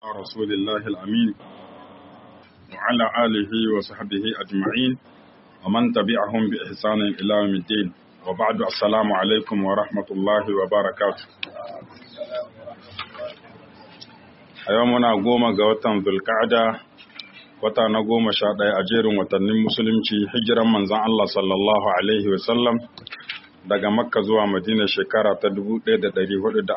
رسول الله الأمين وعلى آله وصحبه أجمعين ومن تبعهم بإحسان إلى يوم الدين وبعد السلام عليكم ورحمة الله وبركاته a yau muna goma ga watan zulka'ada wata na goma sha ɗaya a jerin watannin musulunci hijiran manzan Allah sallallahu alaihi wasallam daga makka zuwa madina shekara ta 1446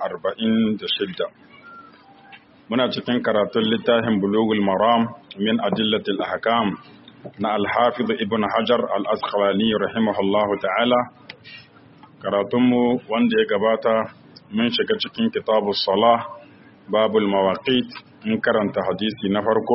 muna cikin karatun littafin bulugul maram min adillatil ahkam na alhafiz ibn hajar al-asqalani rahimahullahu ta'ala karatunmu wanda ya gabata mun shiga cikin kitabus salah babul mawaqit in karanta hadisi na farko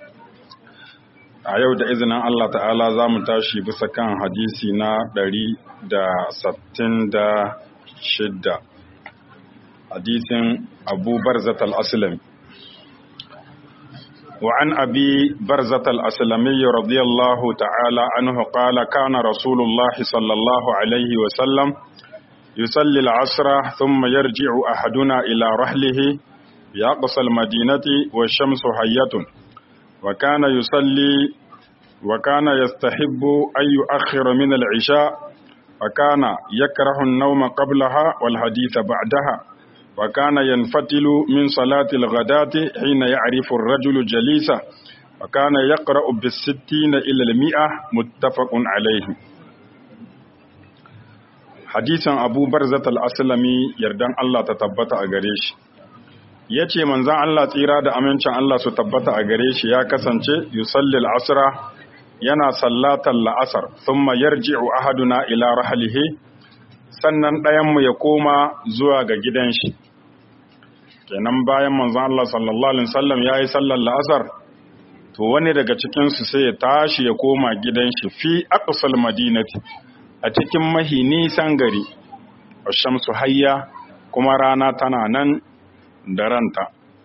a yau da izinin Allah ta'ala za mu tashi bisa kan hadisi na ɗari da sattin da shidda hadisin abu barzat al-aslam وعن أبي برزة الأسلمي رضي الله تعالى عنه قال كان رسول الله صلى الله عليه وسلم يصلي العصر ثم يرجع أحدنا إلى رحله بأقصى المدينة والشمس حية وكان يصلي وكان يستحب أن يؤخر من العشاء وكان يكره النوم قبلها والحديث بعدها وكان ينفتل من صلاة الغداة حين يعرف الرجل جليسه وكان يقرأ بالستين إلى المئة متفق عليه حديث أبو برزة الأسلمي يردان الله تتبت أغريش ya ce manzan Allah tsira da amincin Allah su tabbata a gare shi ya kasance yusallil asra yana sallatar la'asar thumma yarji'u ahaduna ila rahlihi sannan ɗayanmu ya koma zuwa ga gidan shi kenan bayan manzan Allah sallallahu alaihi wasallam ya yi sallar la'asar to wani daga cikinsu sai ya tashi ya koma gidan shi fi aqsal madinati a cikin mahi nisan gari shamsu hayya kuma rana tana nan da ranta.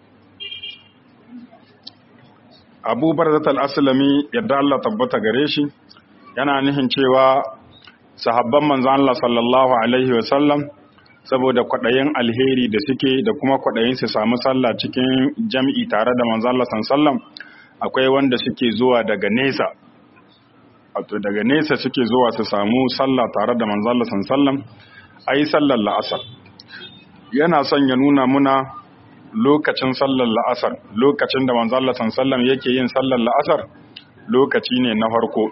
Abu Barzat al-Aslami yadda Allah tabbata gare shi yana nihin cewa sahabban manzon Allah sallallahu alaihi wasallam saboda kwaɗayin alheri da suke da kuma kwaɗayin su samu sallah cikin jam'i tare da manzon Allah sallallahu akwai wanda suke zuwa daga nesa wato daga nesa suke zuwa su samu sallah tare da manzon Allah sallallahu ayi sallar la'asar yana son ya nuna muna lokacin sallar la'asar lokacin da manzo Allah sallallahu yake yin sallar la'asar lokaci ne na farko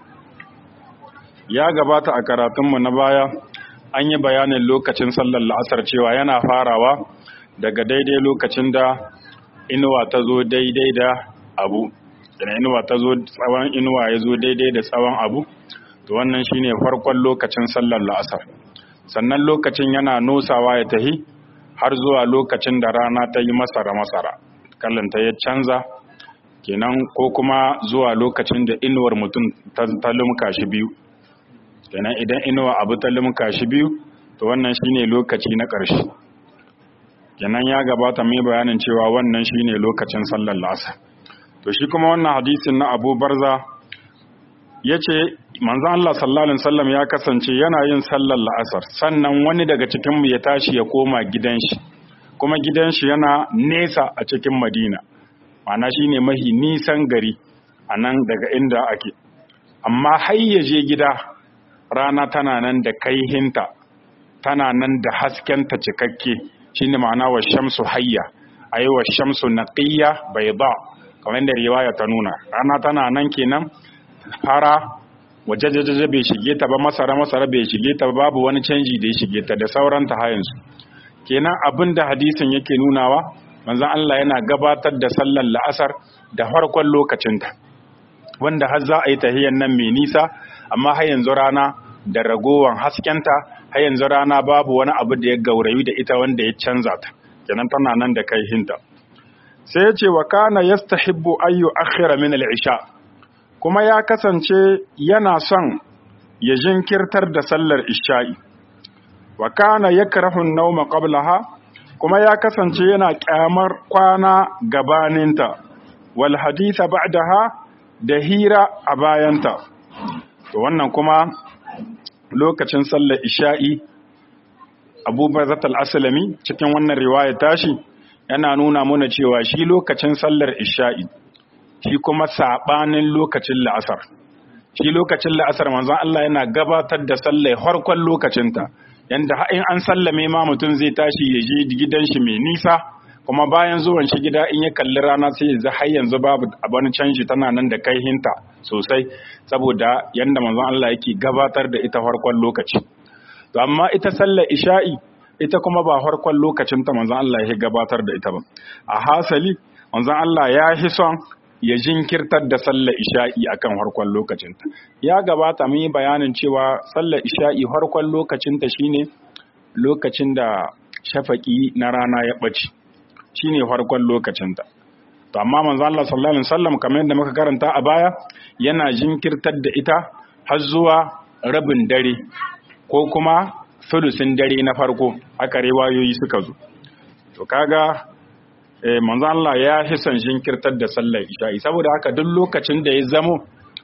ya gabata a karatunmu na baya an yi bayanin lokacin sallar la'asar cewa yana farawa daga daidai lokacin da inuwa ta zo daidai da abu idan inuwa ta zo tsawon inuwa ya zo daidai da tsawon abu to wannan shine farkon lokacin sallar la'asar sannan lokacin yana nosawa ya tahi har zuwa lokacin da rana ta yi masara-masara kallanta ya canza kenan ko kuma zuwa lokacin da inuwar mutum ta lumka shi biyu kenan idan inuwa abu ta lumka shi biyu to wannan shine lokaci na ƙarshe kenan ya gabata mai bayanin cewa wannan shine lokacin sallar lasa to shi kuma wannan hadisin na abu barza ya ce manzan Allah sallallahu Alaihi wasallam ya kasance yana yin sallar la'asar sannan wani daga cikinmu ya tashi ya koma gidan shi kuma gidan shi yana nesa a cikin madina mana shi ne mahi nisan gari a nan daga inda ake amma har ya je gida rana tana nan da kaihinta tana nan da haskenta cikakke shi ne ma'ana wa shamsu hayya a yi wa shamsu naƙiyya bai ba kamar da riwaya ta nuna rana tana nan kenan fara waje jajaje bai shige ta ba masara masara bai shige ta babu wani canji da ya shige ta da sauran ta hayansu kenan abin da hadisin yake nunawa manzon Allah yana gabatar da sallar la'asar da farkon lokacinta wanda har za a yi tahiyyar nan mai nisa amma har yanzu rana da ragowan haskenta har yanzu rana babu wani abu da ya gaurayi da ita wanda ya canza ta kenan tana nan da kai hinta sai ya ce wa kana yastahibbu ayyu akhira min al-isha kuma ya kasance yana son ya jinkirtar da sallar isha'i wa kana yakrahu an-nawma qablaha kuma ya kasance yana kyamar kwana gabaninta wal haditha ba'daha da hira a bayanta to wannan kuma lokacin sallar isha'i Abu Barzat al-Aslami cikin wannan riwaya tashi yana nuna mana cewa shi lokacin sallar isha'i shi kuma sabanin lokacin la'asar shi lokacin la'asar manzon Allah yana gabatar da sallar harkon lokacinta yanda in an sallame ma mutum zai tashi ya je gidan shi mai nisa kuma bayan zuwan shi gida in ya kalli rana sai ya har yanzu babu abin canji tana nan da kaihinta sosai saboda yanda manzon Allah yake gabatar da ita farkon lokaci to amma ita sallar isha'i ita kuma ba farkon lokacin ta manzon Allah ya gabatar da ita ba a hasali manzon Allah ya hi son ya jinkirtar da sallar isha'i akan farkon lokacin ta ya gabata mun yi bayanin cewa sallar isha'i farkon lokacin ta shine lokacin da shafaki na rana ya bace shine farkon lokacin ta to amma manzon Allah sallallahu alaihi wasallam kamar yadda muka karanta a baya yana jinkirtar da ita har zuwa rabin dare ko kuma sulusin dare na farko haka riwayoyi suka zo to kaga eh manzo Allah ya hisan jinkirtar da sallar isha'i saboda haka duk lokacin da ya zamo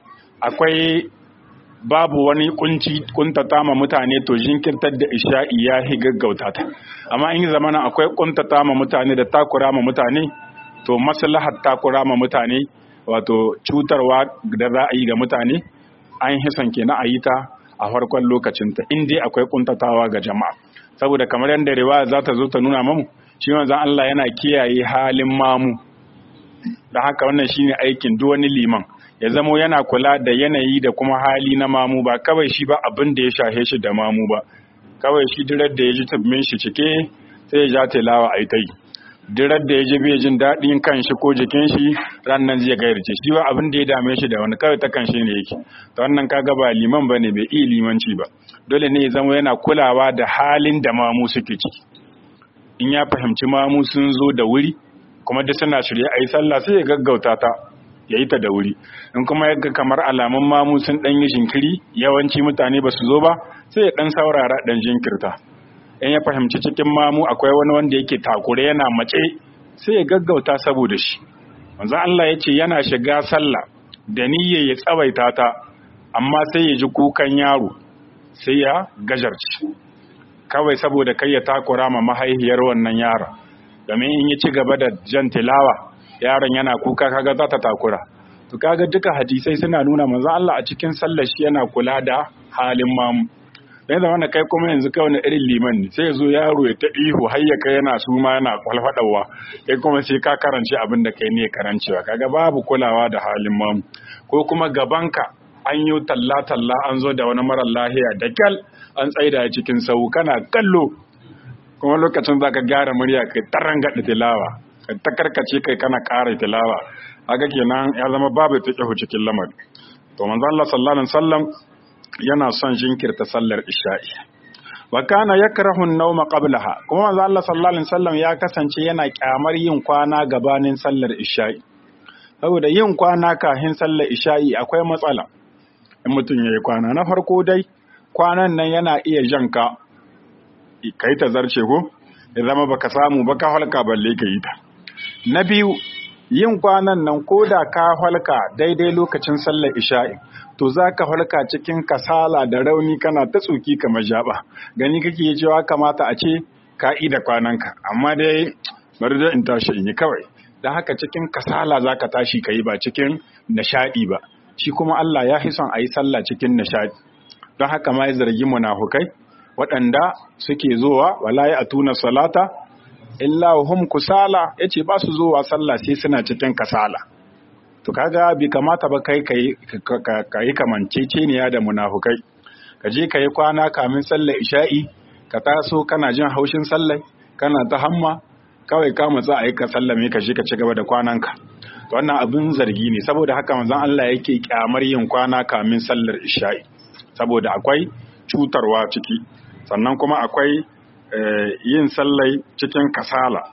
akwai babu wani kunci kuntata ma mutane to jinkirtar da isha'i ya hi gaggauta ta amma in zamana akwai kuntata ma mutane da takura ma mutane to maslahar takura ma mutane wato cutarwa da za a yi ga mutane an hisan kenan a yi ta a farkon lokacinta in dai akwai kuntatawa ga jama'a saboda kamar yadda riwaya za ta zo ta nuna mamu shi manzon Allah yana kiyaye halin mamu da haka wannan shine aikin duk wani liman ya zamo yana kula da yanayi da kuma hali na mamu ba kawai shi ba abin da ya shahe shi da mamu ba kawai shi dirar da ya ji tabbin shi cike sai ya ja tilawa a yi dirar da ya ji bai jin daɗin kan shi ko jikin shi rannan zai gairace shi ba abin da ya dame shi da wani kawai ta kan shi ne yake ta wannan kaga ba liman ba ne bai iya limanci ba dole ne ya zama yana kulawa da halin da mamu suke ciki in ya fahimci mamu sun zo da wuri kuma da suna shirye a yi sallah sai ya gaggauta ta ya yi ta da wuri in kuma ya ga kamar alamun mamu sun ɗan yi jinkiri yawanci mutane ba su zo ba sai ya ɗan saurara ɗan jinkirta in ya fahimci cikin mamu akwai wani wanda yake takure yana mace sai ya gaggauta saboda shi manzon Allah ya ce yana shiga sallah da niyyar ya tsawaita ta amma sai ya ji kukan yaro sai ya gajarci kawai saboda kai ya takura ma mahaihiyar wannan yara domin in ya ci gaba da jan tilawa yaron yana kuka kaga za ta takura to kaga duka hadisai suna nuna manzon Allah a cikin sallar shi yana kula da halin mamu dan da wanda kai kuma yanzu kai wani irin liman ne sai zo yaro ya ta ihu har ya kai yana suma yana kwalfadawa kai kuma sai ka karance abin da kai ne karancewa kaga babu kulawa da halin mamu ko kuma gabanka an yi talla talla an zo da wani marar lahiya da kyal an tsaida cikin sau kana kallo kuma lokacin zaka gyara murya kai taranga tilawa ka ta karkace kai kana ƙara tilawa haka kenan ya zama babu ta cikin lamari to manzo Allah sallallahu alaihi wasallam yana son jinkirta sallar isha'i wa kana yakrahu an-nawma qablaha kuma manzo Allah sallallahu alaihi wasallam ya kasance yana kyamar yin kwana gabanin sallar isha'i saboda yin kwana kafin sallar isha'i akwai matsala in mutum yayi kwana na farko dai kwanan nan yana iya janka kai ta zarce ko ya zama baka samu ba ka halka balle ka yi ta na biyu yin kwanan nan ko da ka halka daidai lokacin sallar isha'i to za ka halka cikin kasala da rauni kana ta tsuki kamar jaba gani kake cewa kamata a ce ka da kwananka amma dai bari da in tashi in yi kawai don haka cikin kasala za ka tashi ka yi ba cikin nishaɗi ba shi kuma Allah ya fi son a yi sallah cikin nishaɗi don haka ma ya zargi munafukai waɗanda suke zowa wala ya atuna salata illa hum kusala yace ba su zowa sallah sai suna cikin kasala to kaga bi kamata ba kai kai kai kamanceceniya da munafukai ka je kai kwana kamin sallar isha'i ka taso kana jin haushin sallah kana ta hamma kawai ka matsa a yi ka sallame ka je ka ci gaba da kwananka to wannan abin zargi ne saboda haka manzon Allah yake kyamar yin kwana kamin sallar isha'i saboda akwai cutarwa ciki sannan kuma akwai yin sallai cikin kasala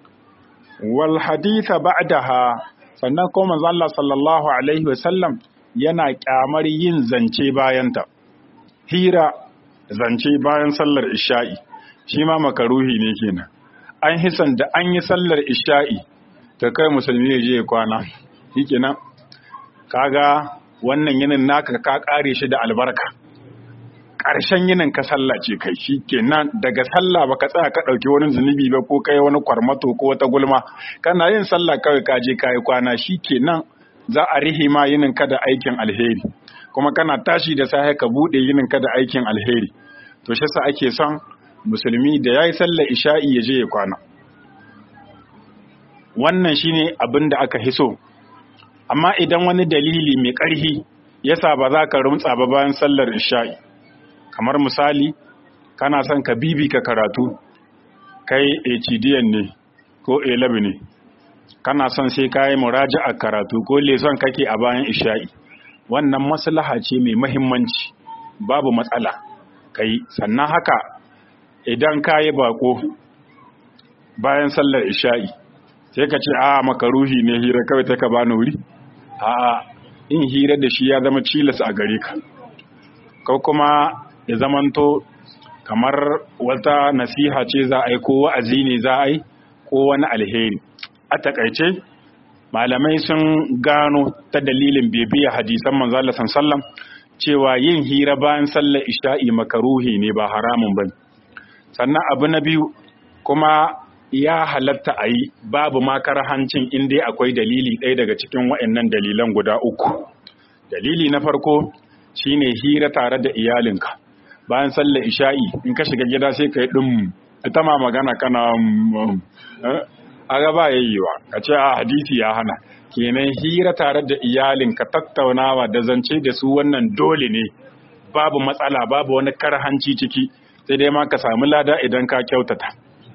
wal haditha ba'daha sannan kuma manzo Allah sallallahu alaihi wasallam yana kyamar yin zance bayanta hira zance bayan sallar isha'i shi ma makaruhi ne kenan an hisan da an yi sallar isha'i ta kai musulmi ne je kwana shikenan kaga wannan yinin naka ka kare shi da albarka ƙarshen yinin ka sallah ce kai shi kenan daga sallah baka tsaya ka ɗauki wani zunubi ba ko kai wani kwarmato ko wata gulma kana yin sallah kawai ka je kayi kwana shi kenan za a rihi ma yinin ka da aikin alheri kuma kana tashi da safe ka buɗe yinin ka da aikin alheri to shi sa ake son musulmi da yayi sallar isha'i ya je ya kwana wannan shine abin da aka hiso amma idan wani dalili mai ƙarfi yasa ba za ka rumtsa ba bayan sallar isha'i kamar misali kana son ka bibi ka karatu kai HDN ne ko A11 ne kana son sai ka yi muraja'a karatu ko leson kake a bayan isha'i wannan maslaha ce mai mahimmanci babu matsala kai sannan haka idan ka yi bako bayan sallar isha'i sai ka ce a makaruhi ne hira kawai ta ka bani wuri a in hira da shi ya zama cilas a gare ka ko kuma ya zamanto kamar wata nasiha ce za a yi ko wa'azi ne za a yi ko wani alheri a takaice malamai sun gano ta dalilin bibiya hadisan manzala sallam cewa yin hira bayan sallar isha'i makaruhi ne ba haramun ba sannan abu na biyu kuma ya halatta a yi babu makarahancin inda akwai dalili ɗaya daga cikin waɗannan dalilan guda uku dalili na farko shine hira tare da iyalinka bayan sallar isha'i in ka shiga gida sai ka yi ɗin ita ma magana kana a gaba yayyewa ka ce a hadisi ya hana kenan hira tare da iyalinka tattaunawa da zance da su wannan dole ne babu matsala babu wani karhanci ciki sai dai ma ka samu lada idan ka kyautata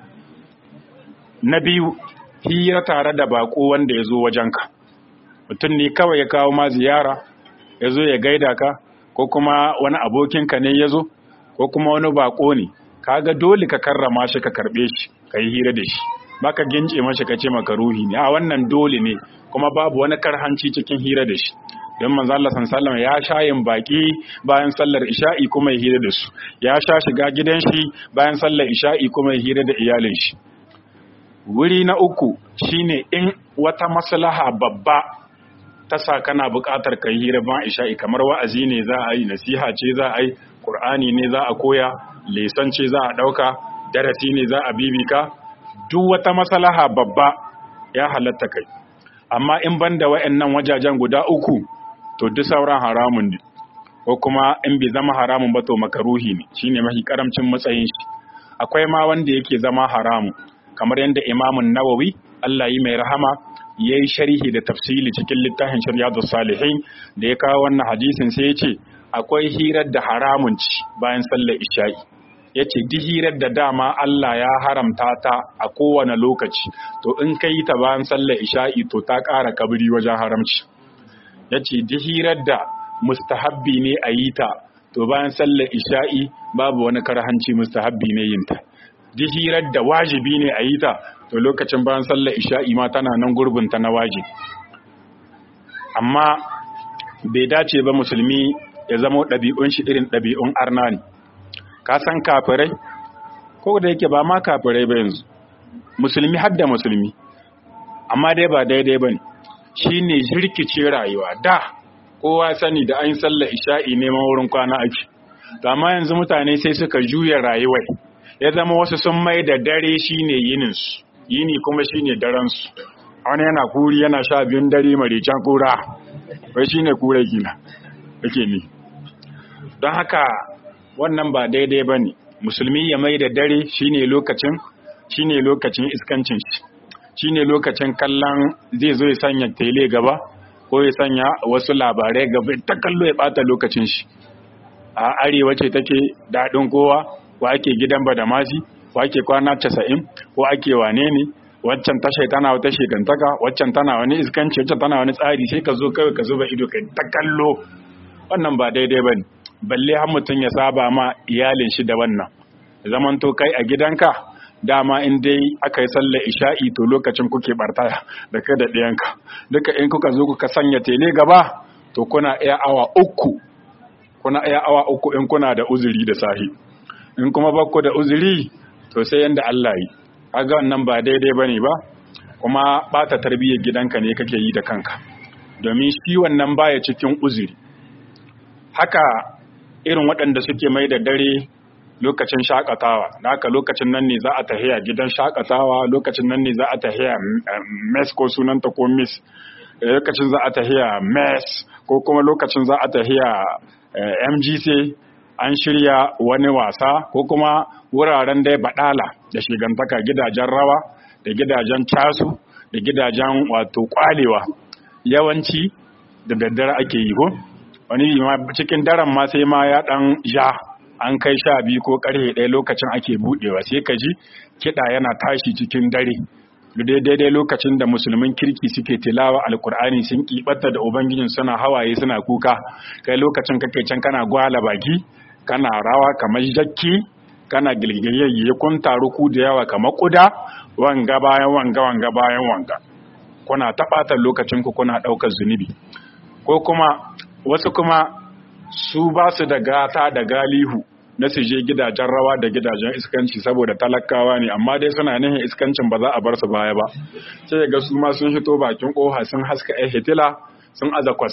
na biyu hira tare da bako wanda ya zo wajenka mutum ne kawai ya kawo ma ziyara ya zo ya gaida ka ko kuma wani abokinka ne ya zo ko kuma wani bako ne kaga dole ka karrama shi ka karbe shi ka yi hira da shi baka gince mashi ka ce maka ruhi ne a wannan dole ne kuma babu wani karhanci cikin hira da shi don manzo Allah sallallahu ya sha yin baki bayan sallar isha'i kuma ya hira da su ya sha shiga gidan shi bayan sallar isha'i kuma ya hira da iyalin shi wuri na uku shine in wata maslaha babba ta sa kana buƙatar kai hira ban isha'i kamar wa'azi ne za a yi nasiha ce za a yi qur'ani ne za a koya lesan ce za a ɗauka darasi ne za a bibika duk wata maslaha babba ya halatta kai amma in banda wa'annan wajajen guda uku to duk sauran haramun ne ko kuma in bai zama haramun ba to makaruhi ne shine mafi karamcin matsayin shi akwai ma wanda yake zama haramun kamar yadda imamun nawawi Allah yi mai rahama ya yi sharhi da tafsili cikin littafin shari'atu salihin da ya kawo wannan hadisin sai ya ce akwai hirar da haramun ci bayan sallar isha'i ya ce duk hirar da dama Allah ya haramta ta a kowane lokaci to in ka yi ta bayan sallar isha'i to ta ƙara kabiri wajen haramci ya ce duk hirar da mustahabbi ne a yi ta to bayan sallar isha'i babu wani karhanci mustahabbi ne yin ta duk hirar da wajibi ne a yi ta to lokacin bayan sallar isha'i ma tana nan gurbinta na wajibi amma bai dace ba musulmi ya zama ɗabi'un shi irin ɗabi'un arna ne ka san kafirai ko da yake ba ma kafirai ba yanzu musulmi har da musulmi amma dai ba daidai ba ne shi ne jirkice rayuwa da kowa sani da an sallar isha'i neman wurin kwana ake to amma yanzu mutane sai suka juya rayuwai ya zama wasu sun mai da dare shine yininsu yini kuma shine daransu wani yana kuri yana sha biyun dare maricen kura wai shine kura gina yake ni don haka wannan ba daidai ba ne musulmi ya mai da dare shine lokacin shine lokacin iskancin shi shine lokacin kallon zai zo ya sanya tele gaba ko ya sanya wasu labarai gaba ta kallo ya bata lokacin shi a arewa ce take daɗin kowa ko ake gidan badamasi ko ake kwana casa'in ko ake wane ne waccan tasha tana wata shekantaka waccan tana wani iskanci waccan tana wani tsari sai ka zo kawai ka zuba ido kai ta kallo wannan ba daidai ba ne balle har mutum ya saba ma iyalin shi da wannan zaman to kai a gidanka dama in dai aka yi sallar isha'i to lokacin kuke bartaya da kai da ɗiyanka duka in kuka zo kuka sanya tele gaba to kuna iya awa uku kuna iya awa uku in kuna da uzuri da sahi in kuma bakku da uzuri to sai yanda Allah yi kaga wannan ba daidai bane ba kuma bata tarbiyyar gidanka ne kake yi da kanka domin shi wannan baya cikin uzuri haka irin waɗanda suke mai da dare lokacin shakatawa da haka lokacin nan ne za a tahiya gidan shakatawa lokacin nan ne za a tahiya mes ko sunanta ko miss lokacin za a tahiya mes ko kuma lokacin za a tahiya mgc an shirya wani wasa ko kuma wuraren dai baɗala da shigantaka gidajen rawa da gidajen casu da gidajen wato kwalewa yawanci da daddare ake yi ko wani cikin daren ma sai ma ya ɗan ja an kai sha biyu ko karfe ɗaya lokacin ake buɗewa sai ka ji kiɗa yana tashi cikin dare daidai lokacin da musulmin kirki suke tilawa alkur'ani sun kiɓata da ubangijin suna hawaye suna kuka kai lokacin kake can kana gwala baki kana rawa kamar jakki kana gilgiyayye kun taru ku da yawa kamar kuda wanga bayan wanga wanga bayan wanga kuna taɓatar lokacin ku kuna ɗaukar zunubi ko kuma wasu kuma su ba su da gata da galihu na su je gidajen rawa da gidajen iskanci saboda talakawa ne amma dai suna nihin iskancin ba za a bar su baya ba sai ga su ma sun fito bakin koha sun haska ɗaya hitila sun aza kwas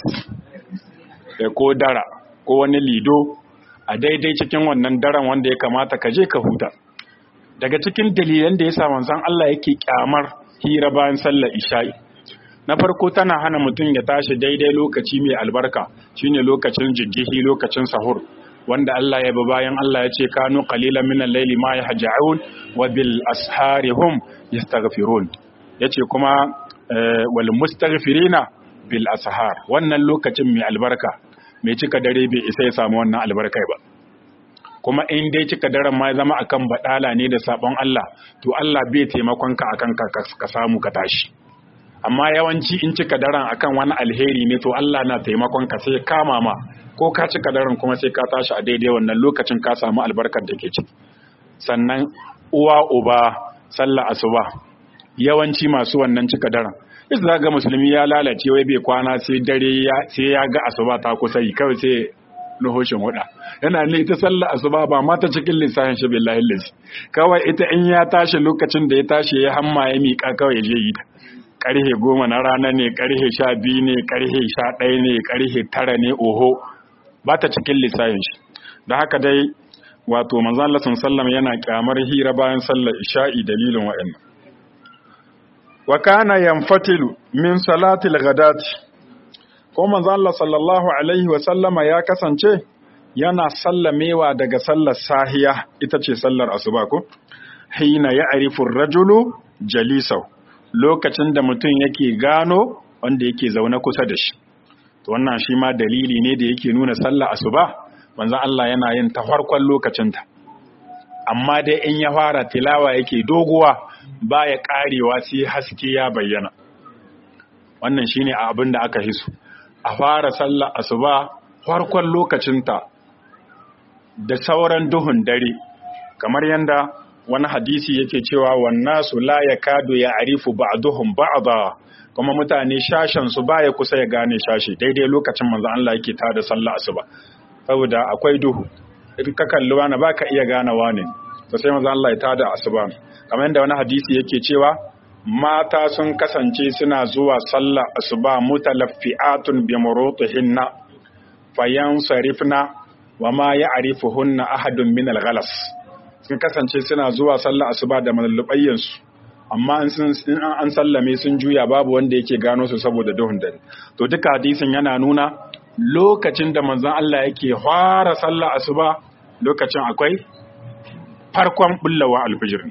da ko dara ko wani lido a daidai cikin wannan daren wanda ya kamata ka je ka huta daga cikin dalilan da ya sa manzon Allah yake kyamar hira bayan sallar isha'i na farko tana hana mutum ya tashi daidai lokaci mai albarka shine lokacin jiggihi lokacin sahur wanda Allah ya bi bayan Allah ya ce kanu qalilan minal layli ma yahja'un wa bil ashari hum yastaghfirun yace kuma wal mustaghfirina bil ashar wannan lokacin mai albarka mai cika dare bai isa ya samu wannan albarkai ba kuma in dai cika daren ma ya zama akan badala ne da sabon Allah to Allah bai taimakon ka akan ka samu ka tashi amma yawanci in cika daren akan wani alheri ne to Allah na taimakon ka sai kama ma ko ka cika daren kuma sai ka tashi a daidai wannan lokacin ka samu albarkar da ke ciki sannan uwa uba sallah asuba yawanci masu wannan cika daren isa za ga musulmi ya lalace wai bai kwana sai dare sai ya ga asuba ta kusa yi kawai sai nuhoshin huda yana ne ita sallah asuba ba ma ta cikin lissafin shi billahi lillahi kawai ita in ya tashi lokacin da ya tashi ya hamma ya miƙa kawai ya je yi ta karhe goma na rana ne karhe sha biyu ne karhe sha ɗaya ne karhe tara ne oho ba ta cikin lissafin shi da haka dai wato manzan Allah sallam yana kyamar hira bayan sallar isha'i dalilin wa'annan wa kana yanfatilu min salatil ghadati ko manzan Allah sallallahu alaihi wa sallama ya kasance yana sallamewa daga sallar sahiya ita ce sallar asuba ko hina ya'rifu ar-rajulu jalisau lokacin da mutum yake gano wanda yake zaune kusa da shi to wannan shi ma dalili ne da yake nuna sallah asuba manzon Allah yana yin ta farkon lokacinta amma dai in ya fara tilawa yake doguwa baya karewa sai haske ya bayyana wannan shine abin da aka hisu a fara sallah asuba farkon lokacinta da sauran duhun dare kamar yanda wani hadisi yake cewa wannasu la yakadu ya arifu ba'duhum ba'da kuma mutane shashan su baya kusa ya gane shashi daidai lokacin manzo Allah yake tada sallah asuba saboda akwai duhu in ka kalli wani baka iya gane wani to sai manzo Allah ya tada asuba kamar yadda wani hadisi yake cewa mata sun kasance suna zuwa sallah asuba mutalaffi'atun bi murutihinna fayansarifna wa ma ya'rifuhunna ahadun min al-ghalas sun kasance suna zuwa sallah asuba da malallubayyansu amma in an sallame sun juya babu wanda yake gano su saboda duhun dare to duka hadisin yana nuna lokacin da manzon Allah yake fara sallah asuba lokacin akwai farkon bullawa alfijir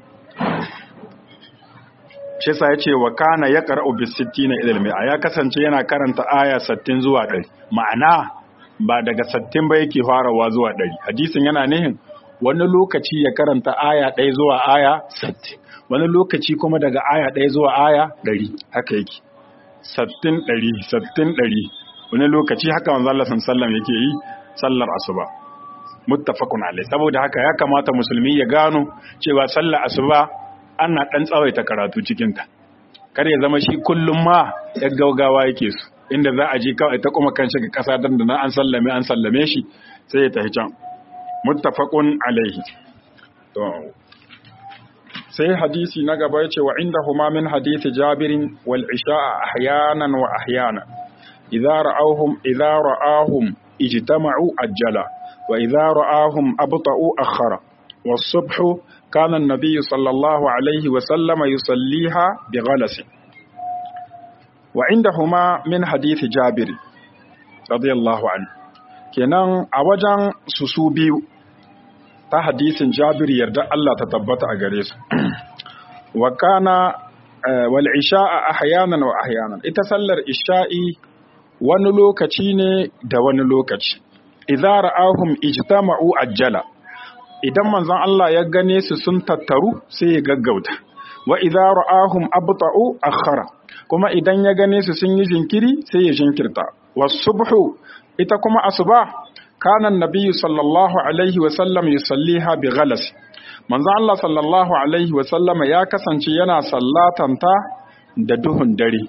shi yasa yace wa kana yaqra'u bis 60 ila al ya kasance yana karanta aya 60 zuwa 100 ma'ana ba daga 60 ba yake farawa zuwa 100 hadisin yana nihin wani lokaci ya karanta aya ɗaya zuwa aya sattin wani lokaci kuma daga aya ɗaya zuwa aya ɗari haka yake sattin ɗari sattin ɗari wani lokaci haka wanzu Allah sallam yake yi sallar asuba muttafaqun alai saboda haka ya kamata musulmi ya gano cewa sallar asuba ana ɗan tsawaita karatu cikinta kar ya zama shi kullum ma ya gaugawa yake su inda za a je kawai ta kuma kan shiga ƙasa dan da an sallame an sallame shi sai ya tafi can muttafaqun alaihi to sai hadisi na gaba yace wa indahuma min hadisi jabirin wal isha'a ahyanan wa ahyana idza ra'awhum idza ra'ahum ijtama'u ajjala wa idza ra'ahum abta'u akhara was-subhu kana an-nabiy sallallahu alaihi wa sallama yusalliha bighalas wa indahuma min hadith jabir radiyallahu anhu kenan a wajen su su biyu ta hadisin jabir yarda Allah ta tabbata a gare su wa kana wal isha'a ahyanan wa ahyanan ita sallar isha'i wani lokaci ne da wani lokaci idza ra'ahum ijtama'u ajjala idan manzon Allah ya gane su sun tattaru sai ya gaggauta wa idza ra'ahum abta'u akhara kuma idan ya gane su sun yi jinkiri sai ya jinkirta was-subhu ita kuma asuba kana annabiyyu sallallahu alaihi wa sallam yusalliha bi ghalas manzo Allah sallallahu alaihi wa sallam ya kasance yana sallatanta da duhun dare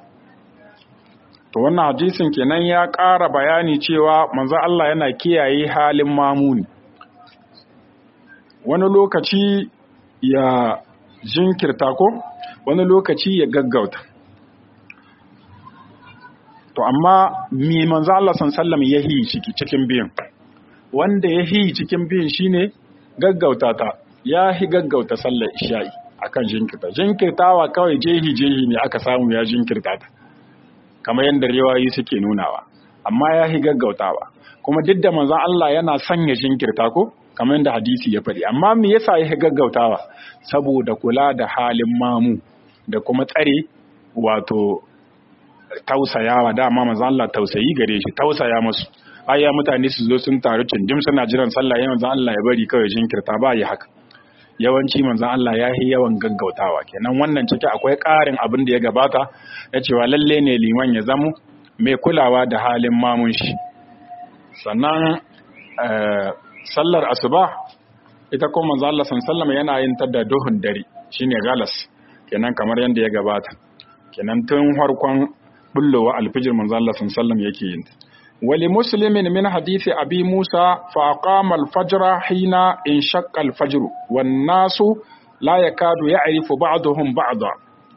to wannan hadisin kenan ya ƙara bayani cewa manzo Allah yana kiyaye halin mamuni wani lokaci ya jinkirta ko wani lokaci ya gaggauta to amma me manzo Allah sallallahu ya yi ciki cikin biyan wanda ya yi cikin biyan shine gaggauta ta ya hi gaggauta sallar isha'i akan jinkirta jinkirtawa kawai jehi jehi ne aka samu ya jinkirta ta kamar yadda riwayoyi suke nunawa amma ya hi gaggautawa kuma duk da manzon Allah yana sanya jinkirta ko kamar yadda hadisi ya faɗi amma me yasa ya hi gaggautawa saboda kula da halin mamu da kuma tsare wato tausayawa dama manzon Allah tausayi gare shi tausaya musu ayya mutane su zo sun taru cindim suna jiran sallah ya manzon Allah ya bari kawai jinkirta ba yi haka yawanci manzon Allah ya yi yawan gaggautawa kenan wannan ciki akwai ƙarin abin da ya gabata ya cewa lalle ne liman ya zamo mai kulawa da halin mamun shi sannan sallar asuba ita kuma manzon Allah sallallahu yana yin ta da duhun dare shine galas kenan kamar yadda ya gabata kenan tun farkon bullowa alfijir manzon Allah sallallahu yake yin ولمسلم من حديث أبي موسى فأقام الفجر حين انشق الفجر والناس لا يكاد يعرف بعضهم بعضا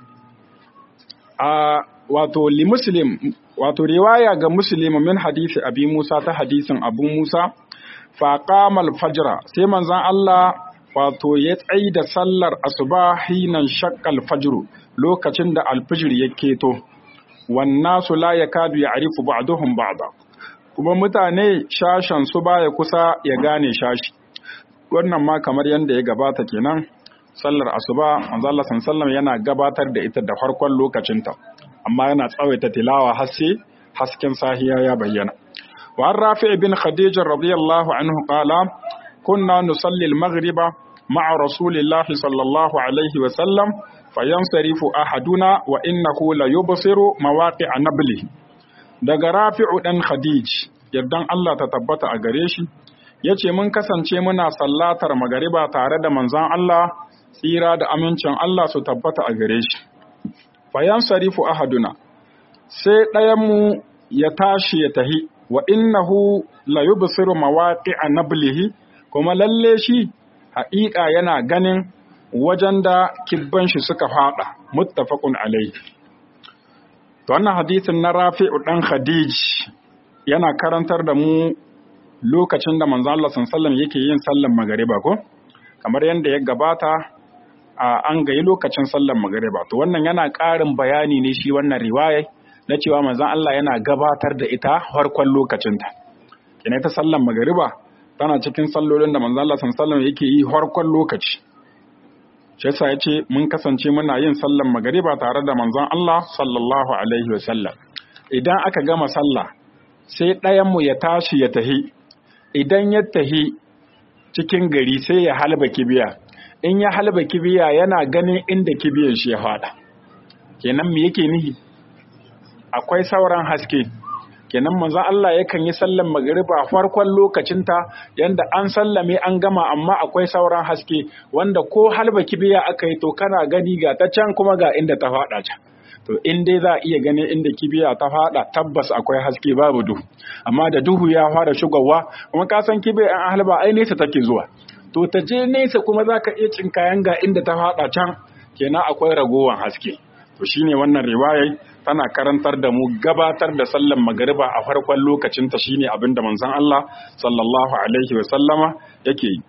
wato li muslim wato riwaya ga muslim min hadisi abi musa ta hadisin abu musa fa qama al-fajr sai manzon Allah wato ya tsayi da sallar asuba hinan shaqqal fajr lokacin da al-fajr ya keto wan nasu la yakadu ya'rifu ba'duhum ba'da kuma mutane shashan su baya kusa ya gane shashi wannan ma kamar yadda ya gabata kenan sallar asuba manzo Allah sallallahu yana gabatar da ita da farkon lokacinta amma yana tsawaita tilawa har sai hasken sahiya ya bayyana wa rafi' bin khadija radiyallahu anhu qala kunna nusalli al-maghriba ma'a rasulillahi sallallahu alaihi wa sallam fayansarifu ahaduna wa innahu la yubsiru mawaqi'a nablihi daga rafi'u ɗan khadij yardan Allah ta tabbata a gare shi ya ce mun kasance muna sallatar magariba tare da manzan Allah tsira da amincin Allah su tabbata a gare shi fayan sarifu ahaduna sai ɗayanmu ya tashi ya tahi wa innahu la yubsiru mawaqi'a nablihi kuma lalle shi haƙiƙa yana ganin wajen da kibban shi suka faɗa muttafaqun alaihi To wannan hadisin na Rafi'u ɗan Khadij yana karantar da mu lokacin da manzo Allah sallallahu yake yin sallan magariba ko? Kamar yadda ya gabata a an gayi lokacin sallan magariba. To wannan yana ƙarin bayani ne shi wannan riwaya na cewa manzo Allah yana gabatar da ita farkon lokacinta. Kina ta sallan magariba tana cikin sallolin da manzo Allah sallallahu yake yi farkon lokaci. shi yasa yace mun kasance muna yin sallan magariba tare da manzon Allah sallallahu alaihi wa sallam idan aka gama sallah sai ɗayan mu ya tashi ya tahi idan ya tahi cikin gari sai ya halba kibiya in ya halba kibiya yana ganin inda kibiyan shi ya fada kenan me yake nihi akwai sauran haske kenan manzon Allah yakan yi sallan magriba farkon lokacinta yanda an sallame an gama amma akwai sauran haske wanda ko halba kibiya aka yi to kana gani ga ta can kuma ga inda ta fada can to in dai za a iya ganin inda kibiya ta fada tabbas akwai haske babu duhu amma da duhu ya fara shigowa kuma ka san kibiya an halba ai nesa take zuwa to ta je nesa kuma za ka iya cinkayan ga inda ta fada can kenan akwai ragowar haske to shine wannan riwayar tana karantar da mu gabatar da sallar magariba a farkon lokacin ta shine abin da manzon Allah sallallahu alaihi wa sallama yake yi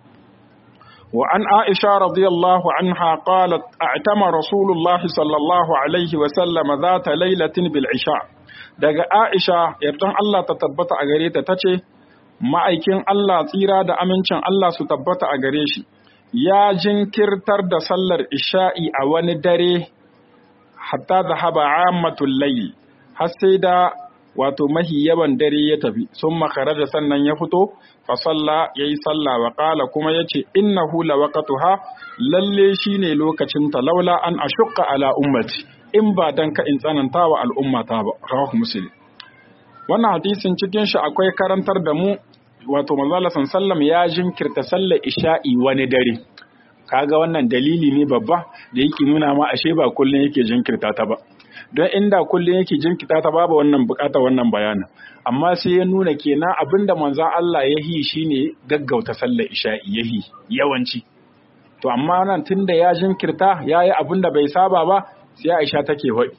wa an Aisha radiyallahu anha qalat a'tama Rasulullah sallallahu alaihi wa sallama zata lailatin bil isha daga Aisha yardan Allah ta tabbata a gare ta tace ma'aikin Allah tsira da amincin Allah su tabbata a gare shi ya jinkirtar da sallar isha'i a wani dare hatta da haba ammatul layl har sai da wato mahi yawan dare ya tafi sun makara da sannan ya fito fa salla yayi salla wa qala kuma yace innahu lawaqatuha lalle shine lokacin ta laula an ashqa ala ummati in ba dan ka in tsananta wa al'ummata ba rawahu muslim wannan hadisin cikin shi akwai karantar da mu wato manzala sallam ya jinkirta sallar isha'i wani dare kaga wannan dalili ne babba da yake nuna ma ashe ba kullun yake jinkirta ta ba don inda kullun yake jinkirta ta babu wannan bukata wannan bayanin amma sai ya nuna kenan abinda manzon Allah ya yi shine gaggauta sallar isha'i yahi yawanci to amma nan tunda ya jinkirta yayi abinda bai saba ba sai Aisha take faɗi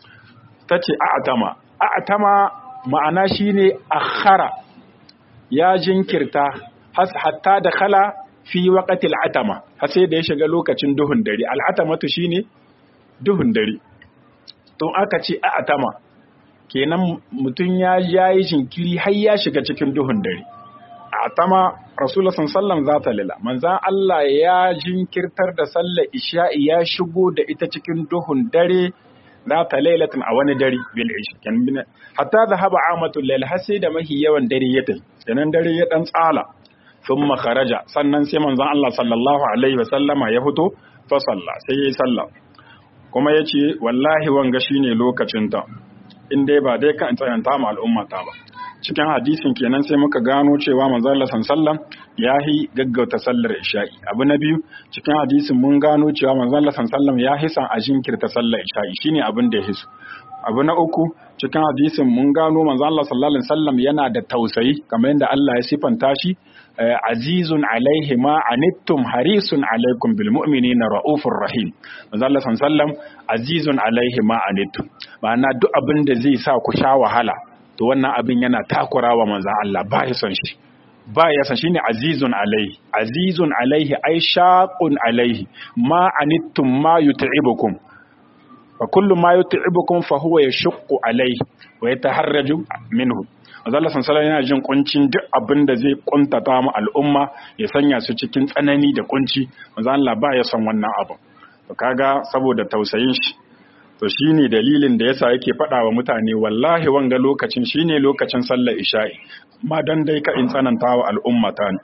tace a'tama a'tama ma'ana shine akhara ya jinkirta hatta da khala fi waqatil atama har sai da ya shiga lokacin duhun dare al'atamatu shine duhun dare to aka ce atama kenan mutum ya yayi jinkiri har ya shiga cikin duhun dare atama rasulullah sallallahu zata lila manzan Allah ya jinkirtar da sallar isha'i ya shigo da ita cikin duhun dare zata lailatin a wani dare bil isha hatta zahaba amatul lail har sai da mahi yawan dare ya tafi sanan dare ya dan tsala thumma kharaja sannan sai manzon Allah sallallahu alaihi wa sallama ya fito fa salla sai yayi sallah kuma yace wallahi wanga shine lokacin ta in dai ba dai kan tsayanta ma al'umma ta ba cikin hadisin kenan sai muka gano cewa manzon Allah sallallahu ya yi gaggauta sallar isha'i abu na biyu cikin hadisin mun gano cewa manzon Allah sallallahu ya hisan a jinkirta sallar isha'i shine abin da ya hisu abu na uku cikin hadisin mun gano manzon Allah sallallahu alaihi wasallam yana da tausayi kamar yadda Allah ya sifanta shi azizun alaihi ma anittum harisun alaikum bil mu'minina raufur rahim manzon Allah sallallahu azizun alaihi ma anittum ma'ana duk abin da zai sa ku sha wahala to wannan abin yana takurawa manzon Allah ba ya son shi ba ya san shine azizun alaihi azizun alaihi ai shaqun alaihi ma anittum ma yut'ibukum fa kullu ma yut'ibukum fa huwa yashqu alaihi wa yataharraju minhu Allah sallallahu yana jin kuncin duk abin da zai kuntata mu al'umma ya sanya su cikin tsanani da kunci manzo Allah ba ya son wannan abu to kaga saboda tausayin shi to shine dalilin da yasa yake faɗa wa mutane wallahi wanga lokacin shine lokacin sallar isha'i ma dan dai ka in tsananta wa al'umma ta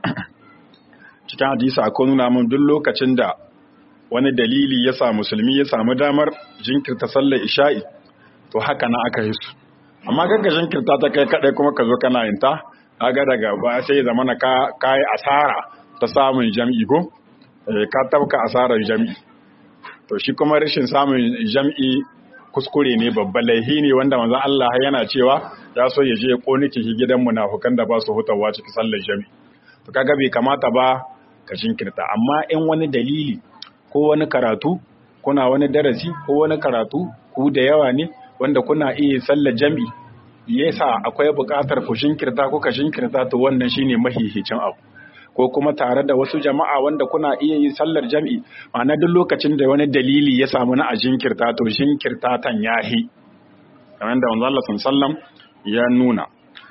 cikin hadisi akwai nuna mun duk lokacin da wani dalili ya sa musulmi ya samu damar jinkirta sallar isha'i to haka na aka yi su amma gagga jinkirta ta kai kadai kuma ka zo kana yin ta kaga daga ba sai zama na ka kai asara ta samun jam'i ko ka tabka asarar jam'i to shi kuma rashin samun jam'i kuskure ne babban laihi ne wanda manzon Allah yana cewa ya so ya je ya koni ciki gidan munafukan da ba su hutawa cikin sallar jami to kaga bai kamata ba ka jinkirta amma in wani dalili ko wani karatu kuna wani darasi ko wani karatu ku da yawa ne wanda kuna iya sallar jami yasa akwai buƙatar ku jinkirta ko ka jinkirta to wannan shine mahihicin abu ko kuma tare da wasu jama'a wanda kuna iya yin sallar jam'i ma'ana duk lokacin da wani dalili ya samu na a jinkirta to jinkirta tan yahi kamar da manzo Allah sallam ya nuna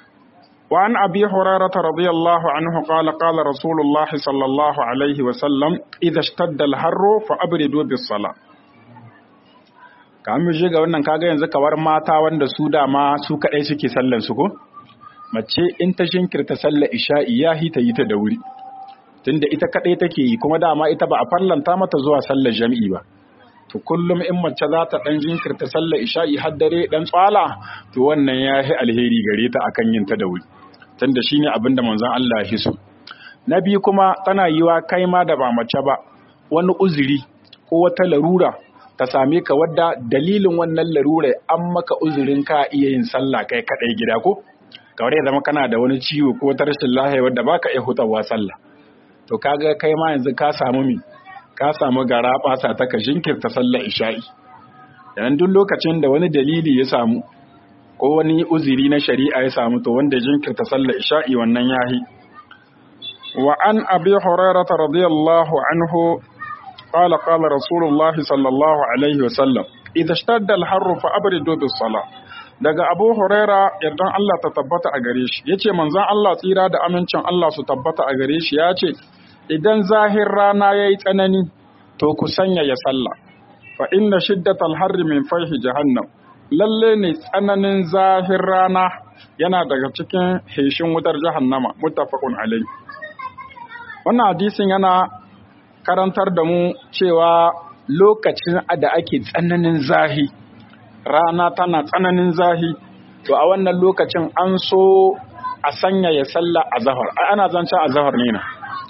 wa an abi hurairah radiyallahu anhu qala qala rasulullah sallallahu alaihi wa sallam idha ishtadda al-harru fa abridu bis salah kamar shi ga wannan kaga yanzu kawar mata wanda su dama su kadai suke sallar su ko mace in ta jinkirta sallar isha'i ya hita yi ta da wuri tunda ita kadai take yi kuma dama ita ba a fallanta mata zuwa sallar jami'i ba to kullum in mace za ta dan jinkirta sallar isha'i har dare dan tsala to wannan ya yi alheri gare ta akan yin ta da wuri tunda shine abin da manzon Allah ya so na biyu kuma tana yiwa kai ma da ba mace ba wani uzuri ko wata larura ta same ka wadda dalilin wannan larura an maka uzurin ka iya yin sallah kai kadai gida ko kamar ya zama kana da wani ciwo ko ta rashin lahiya wadda baka iya hutawa sallah to kaga kai ma yanzu ka samu mi ka samu gara basa ta ka jinkirta sallar isha'i yanan duk lokacin da wani dalili ya samu ko wani uzuri na shari'a ya samu to wanda jinkirta sallar isha'i wannan yahi wa an abi hurairah radiyallahu anhu qala qala rasulullah sallallahu alaihi wa sallam idza ishtadda al-harru fa abridu bis-salah daga abu huraira yardan Allah ta tabbata a gare shi yace manzon Allah tsira da amincin Allah su tabbata a gare shi yace idan zahir rana yayi tsanani to ku sanya ya sallah fa inna shiddatal harri min fayhi jahannam lalle ne tsananin zahir rana yana daga cikin heshin wutar jahannama muttafaqun alai wannan hadisin yana karantar da mu cewa lokacin da ake tsananin zahi rana tana tsananin zahi to a wannan lokacin an so a sanya ya sallah a zahar ana zancen a zahar ne na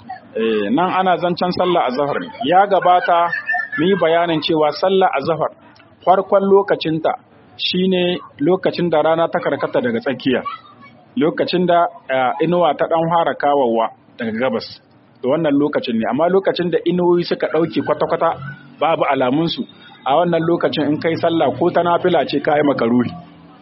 nan ana zancen sallah a zahar ne ya gabata mu yi bayanin cewa sallah a zahar farkon lokacinta shine lokacin da rana ta karkata daga tsakiya lokacin da inuwa ta dan fara kawawa daga gabas da wannan lokacin ne amma lokacin da inuwoyi suka ɗauke kwata-kwata babu alamunsu a wannan lokacin in kai sallah ko ta nafila ce ka yi makaruhi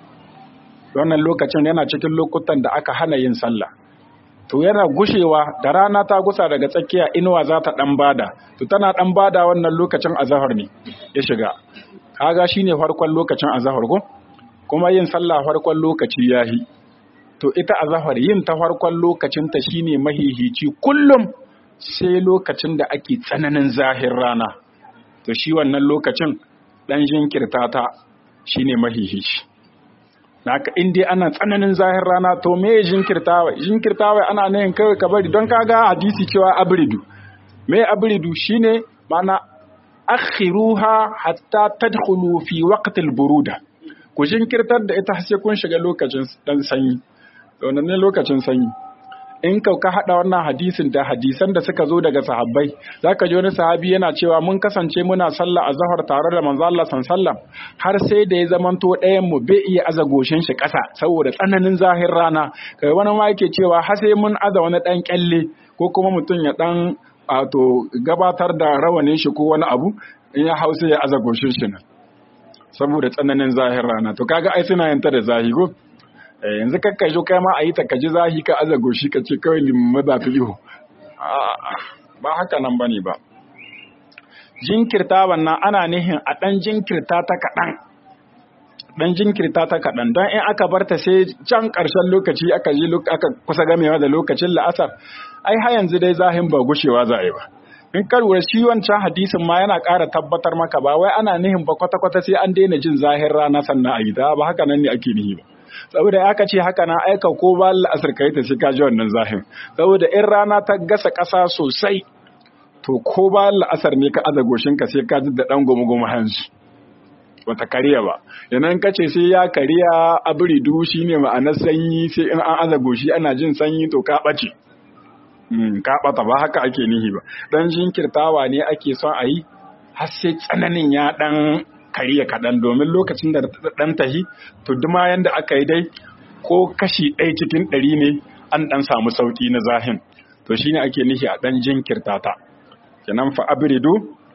wannan lokacin yana cikin lokutan da aka hana yin sallah to yana gushewa da rana ta gusa daga tsakiya inuwa za ta dan bada to tana dan bada wannan lokacin azahar ne ya shiga kaga shine farkon lokacin azahar ko kuma yin sallah farkon lokaci yahi to ita azahar yin ta farkon lokacin ta shine mahihici kullum sai lokacin da ake tsananin zahir rana to shi wannan lokacin dan jinkirta ta shine mahihici haka in dai ana tsananin zahir rana to me jinkirtawa jinkirtawa ana nayin kawai ka bari don kaga hadisi cewa abridu me abridu shine mana akhiruha hatta tadkhulu fi waqtil buruda ku jinkirtar da ita sai kun shiga lokacin dan sanyi wannan ne lokacin sanyi in ka ka hada wannan hadisin da hadisan da suka zo daga sahabbai zaka ji wani sahabi yana cewa mun kasance muna sallah azhar tare da manzo Allah sallallahu har sai da ya zamanto ɗayan mu bai iya aza goshin shi ƙasa saboda tsananin zahir rana kai wani ma yake cewa har sai mun aza wani dan kyalle ko kuma mutum ya dan to gabatar da rawanin shi ko wani abu in ya hausa ya aza goshin shi nan saboda tsananin zahir rana to kaga ai suna yanta da zahi ko yanzu kakka zo kai ma a yi ta kaji zahi ka aza goshi ka ce kawai limma za ta ihu ba haka nan bane ba jinkirta wannan ana nihin a ɗan jinkirta ta kaɗan ɗan jinkirta ta kaɗan don in aka barta sai can ƙarshen lokaci aka ji aka kusa gamewa da lokacin la'asar ai har yanzu dai zahin ba gushewa za a yi ba in karwar shi wancan hadisin ma yana ƙara tabbatar maka ba wai ana nihin ba kwata-kwata sai an daina jin zahin rana sannan a yi ta ba haka nan ne ake nihi ba saboda aka ce haka na aika ko ba la'asar kai ta sai ka ji wannan zahin saboda in rana ta gasa ƙasa sosai to ko ba la'asar ne ka aza goshinka sai ka ji da ɗan gomu-gomu hansu wata kariya ba yanan ka ce sai ya kariya abiridu shi ne ma'anar sanyi sai in an aza goshi ana jin sanyi to ka ɓace ka ɓata ba haka ake nihi ba ɗan jinkirtawa ne ake son a yi har sai tsananin ya ɗan kariya kaɗan domin lokacin da ɗan tahi to duma yanda aka yi dai ko kashi ɗaya cikin ɗari ne an ɗan samu sauƙi na zahin to shine ake nihi a ɗan jinkirta ta kenan fa abridu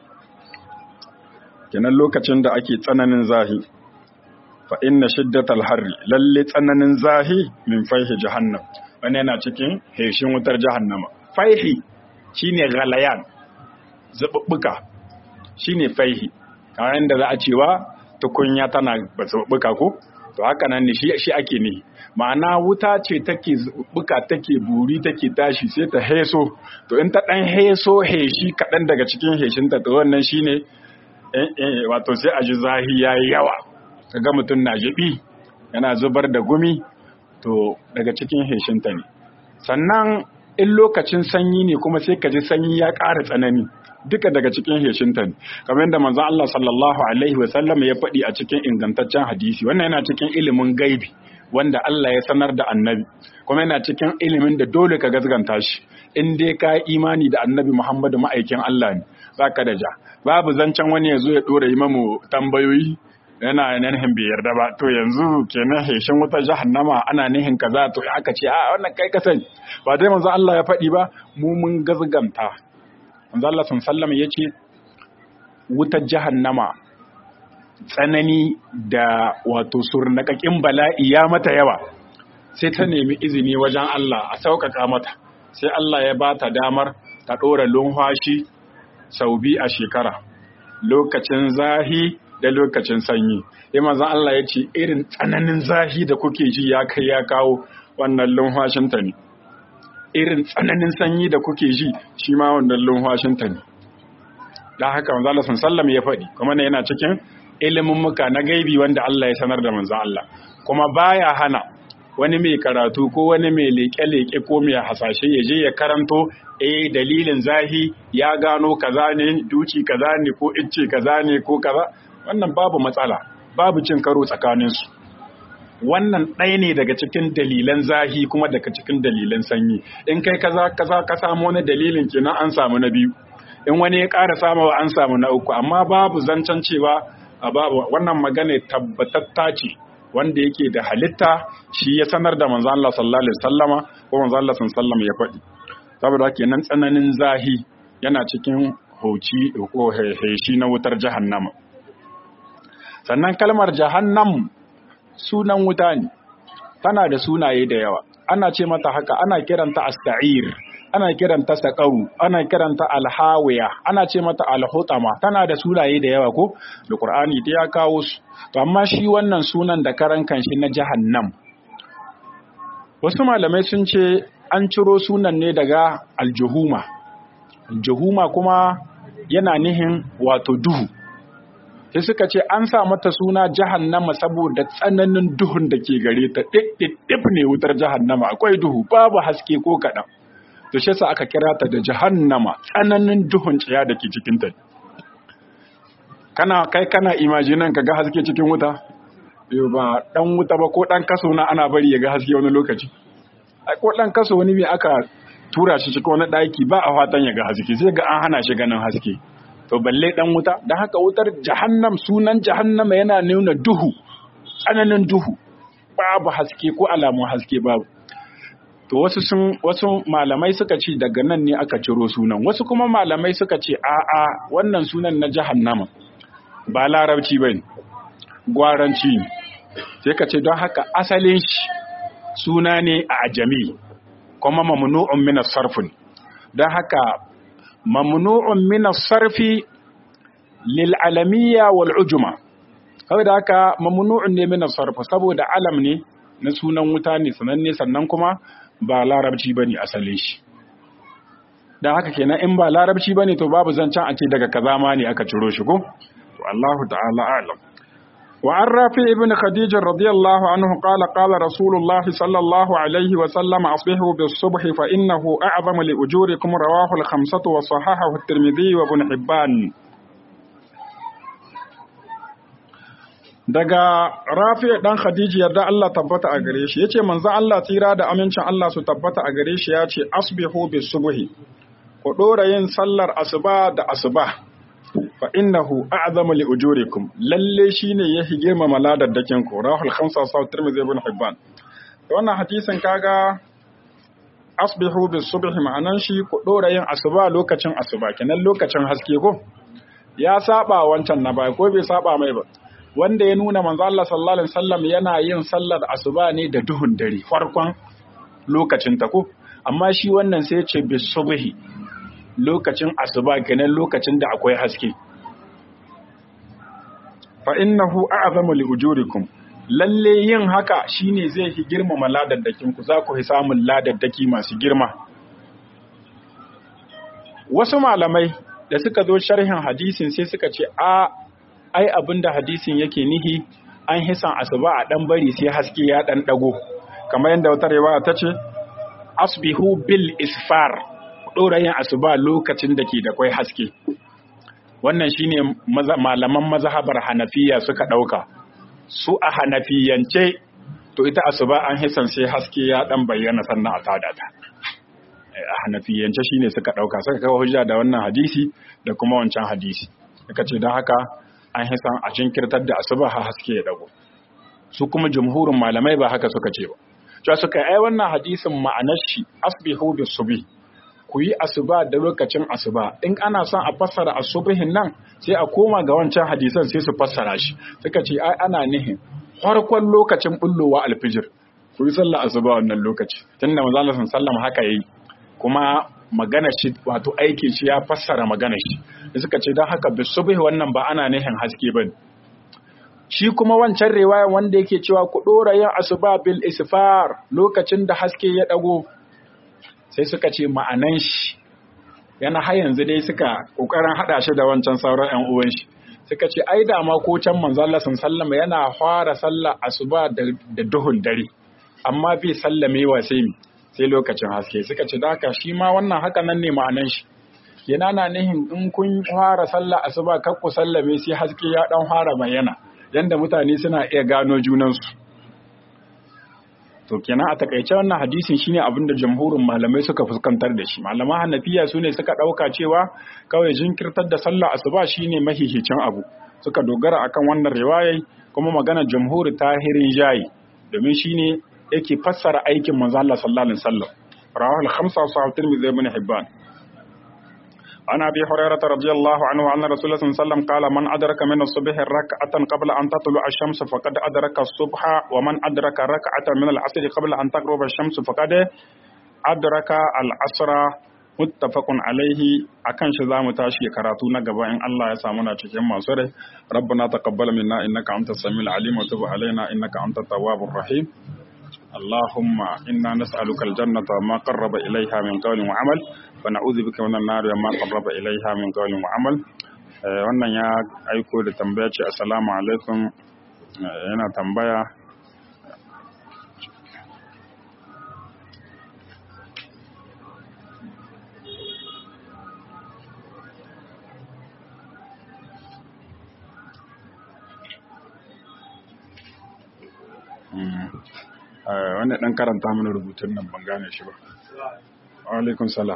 kenan lokacin da ake tsananin zahi fa inna shiddatal harri lalle tsananin zahi min faihi jahannam wani yana cikin heshin wutar jahannama faihi shine galayan zabubbuka shine faihi kamar yadda za a cewa tukunya tana zabubbuka ko to haka nan ne shi ake ne ma'ana wuta ce take buka take buri take tashi sai ta heso to in ta dan heso heshi kaɗan daga cikin heshinta to wannan shine wato sai a ji zahi yayi yawa kaga mutum na jibi yana zubar da gumi to daga cikin heshinta ne sannan in lokacin sanyi ne kuma sai ka ji sanyi ya ƙara tsanani duka daga cikin heshinta ne kamar yadda manzon Allah sallallahu alaihi wa sallam ya faɗi a cikin ingantaccen hadisi wannan yana cikin ilimin gaibi wanda Allah ya sanar da annabi kuma yana cikin ilimin da dole ka gazganta shi in dai ka imani da annabi Muhammadu ma'aikin Allah ne baka da ja babu zancen wani ya zo ya dora yi mamu tambayoyi yana nihin bai yarda ba to yanzu kenan heshin wutar jahannama ana nihin kaza to aka ce a wannan kai ka sani ba dai manzo Allah ya faɗi ba mu mun gazganta manzo Allah sallallahu ya ce wutar jahannama tsanani da wato surnakakin bala'i ya mata yawa sai ta nemi izini wajen Allah a sauƙaƙa mata sai Allah ya ba ta damar ta ɗora lumfashi sau biyu a shekara lokacin zahi da lokacin sanyi sai manzon Allah ya ce irin tsananin zahi da kuke ji ya kai ya kawo wannan lumfashinta ne irin tsananin sanyi da kuke ji shi ma wannan lumfashinta ne da haka manzo Allah sallallahu ya faɗi kuma ne yana cikin ilimin muka na gaibi wanda Allah ya sanar da manzo Allah kuma baya hana wani mai karatu ko wani mai leke-leke ko mai hasashe ya je ya karanto eh dalilin zahi ya gano kaza ne duci kaza ne ko icce kaza ne ko kaza wannan babu matsala babu cin karo tsakaninsu wannan ɗaya ne daga cikin dalilan zahi kuma daga cikin dalilan sanyi in kai kaza kaza ka samu wani dalilin kenan an samu na biyu in wani ya ƙara samawa an samu na uku amma babu zancen cewa a babu wannan magana tabbatatta ce wanda yake da halitta shi ya sanar da manzo Allah sallallahu alaihi wasallama ko manzo Allah sallallahu ya faɗi saboda kenan tsananin zahi yana cikin hoci ko heshi na wutar jahannama sannan kalmar jahannam sunan wuta ne tana da sunaye da yawa ana ce mata haka ana kiranta asta'ir ana kiranta saqaru ana kiranta alhawiya ana ce mata alhutama tana da sunaye da yawa ko da qur'ani da ya kawo su to amma shi wannan sunan da karan kanshi na jahannam wasu malamai sun ce an ciro sunan ne daga aljuhuma aljuhuma kuma yana nihin wato duhu sai suka ce an sa mata suna jahannama saboda tsananin duhun da ke gare ta ɗiɗɗiɗɗif ne wutar jahannama akwai duhu babu haske ko kaɗan to shi sa aka kira ta da jahannama tsananin duhun tsaya da ke cikin ta kana kai kana imajinan ka ga haske cikin wuta yau ba dan wuta ba ko dan kaso na ana bari ya ga haske wani lokaci ai ko dan kaso wani mai aka tura shi cikin wani ɗaki ba a fatan ya ga haske sai ga an hana shi ganin haske to balle dan wuta da haka wutar jahannam sunan jahannama yana nuna duhu tsananin duhu babu haske ko alamun haske babu to wasu sun wasu malamai suka ce daga nan ne aka ciro sunan wasu kuma malamai suka ce a a wannan sunan na jahannama ba larabci bane gwaranci ne sai ka ce don haka asalin shi suna ne a ajami kuma mamnu'un min as-sarf don haka mamnu'un min as-sarfi lil alamiyya wal ujma kawai da haka mamnu'un ne min as-sarf saboda alam ne na sunan wuta ne sananne sannan kuma ba larabci bane asalin shi dan haka kenan in ba larabci bane to babu zancen a ce daga kaza ma ne aka ciro shi ko to Allahu ta'ala a'lam وعن رافع بن خديج رضي الله عنه قال قال رسول الله صلى الله عليه وسلم أصبحوا بالصبح فإنه أعظم لأجوركم رواه الخمسة وصححه الترمذي وابن حبان daga rafi dan khadiji yarda Allah tabbata a gare shi yace manzo Allah tsira da amincin Allah su tabbata a gare shi yace asbihu bis subhi ku dora yin sallar asuba da asuba fa innahu a'zamu li ujurikum lalle shine yahi girmama ladaddakin ku rahul khamsa sa tirmidhi ibn hibban to wannan hadisin kaga asbihu bis subhi ma'anan shi ku dora yin asuba lokacin asuba kenan lokacin haske ko ya saba wancan na bai ko bai saba mai ba wanda ya nuna manzo Allah sallallahu alaihi wasallam yana yin sallar asuba ne da duhun dare farkon lokacin ta ko amma shi wannan sai ya ce bis subhi lokacin asuba kenan lokacin da akwai haske fa innahu a'zamu li ujurikum lalle yin haka shine zai fi girmama ladaddakin ku za ku fi samun ladaddaki masu girma wasu malamai da suka zo sharhin hadisin sai suka ce a ai abinda hadisin yake nihi an hisan asuba a dan bari sai haske ya dan dago kamar yadda wata riwaya ta ce asbihu bil isfar ɗora yin asuba lokacin da ke da kwai haske wannan shine malaman mazhabar hanafiya suka ɗauka su a hanafiyance to ita asuba an hisan sai haske ya ɗan bayyana sannan a tada ta a hanafiyance shine suka ɗauka suka kawo hujja da wannan hadisi da kuma wancan hadisi suka ce don haka an hisan a jinkirtar da asuba ha haske ya dago su kuma jumhurin malamai ba haka suka ce ba cewa suka ai wannan hadisin ma'anar shi asbihu bis subhi ku yi asuba da lokacin asuba in ana son a fassara asubihin nan sai a koma ga wancan hadisan sai su fassara shi suka ce ai ana nihin farkon lokacin bullowa alfijir ku yi sallah asuba wannan lokaci tunda manzo Allah sallallahu haka yayi kuma magana shi wato aikin shi ya fassara magana shi da suka ce don haka bisubhi wannan ba ana nihin haske bane shi kuma wancan riwaya wanda yake cewa ku dora yin asuba bil isfar lokacin da haske ya dago sai suka ce ma'anan shi yana har yanzu dai suka kokarin hada shi da wancan sauran ƴan uwan shi suka ce ai da ma ko can manzo Allah sallama yana fara sallah asuba da duhun dare amma bai sallamewa sai mi sai lokacin haske suka ce haka shi ma wannan haka nan ne ma'anan shi yana na nihin in kun fara sallah asuba kar ku sallame sai haske ya dan fara bayyana yanda mutane suna iya gano junansu to kenan a takaice wannan hadisin shine abin da jamhurin malamai suka fuskantar da shi malaman hanafiya su ne suka ɗauka cewa kawai jinkirtar da sallah asuba shine mahihicin abu suka dogara akan wannan riwayai kuma magana jamhuri tahirin jayi domin shine yake fassara aikin manzo Allah sallallahu alaihi wasallam rawahu al-khamsa wa sahih tirmidhi ibn hibban عن ابي هريره رضي الله عنه ان رسول الله صلى الله عليه وسلم قال من ادرك من الصبح ركعه قبل ان تطلع الشمس فقد ادرك الصبح ومن ادرك ركعه من العصر قبل ان تغرب الشمس فقد ادرك العصر muttafaqun alaihi akan shi zamu tashi karatu na gaba in Allah ya samu na cikin masu rai rabbana taqabbal minna innaka antas samiul alim wa tub alaina innaka antat tawwabur rahim اللهم إنا نسألك الجنة ما قرب إليها من قول وعمل ونعوذ بك من النار ما قرب إليها من قول وعمل wannan ya aiko da tambaya ce assalamu alaikum yana tambaya wanda ɗan karanta mana rubutun nan ban gane shi ba. Alaikun salam.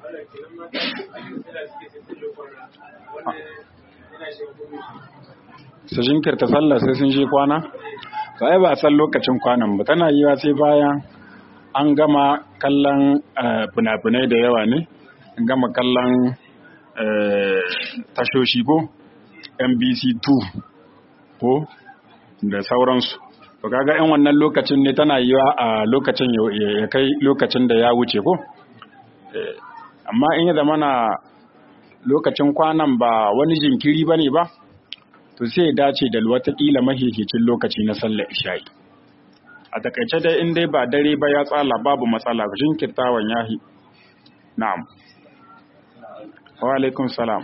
Su jinkirta sallah sai sun shi kwana? Sai ba a san lokacin kwanan ba, tana yiwa sai bayan an gama kallon fina-finai da yawa ne, an gama kallon tashoshi ko NBC 2 ko da sauransu. to kaga in wannan lokacin ne tana yiwa a lokacin ya kai lokacin da ya wuce ko amma in ya zama na lokacin kwanan ba wani jinkiri ba ne ba to sai dace da watakila mahihicin lokaci na sallar isha'i a takaice dai in dai ba dare ba ya tsala babu matsala jinkirtawan yahi na'am wa alaikum salam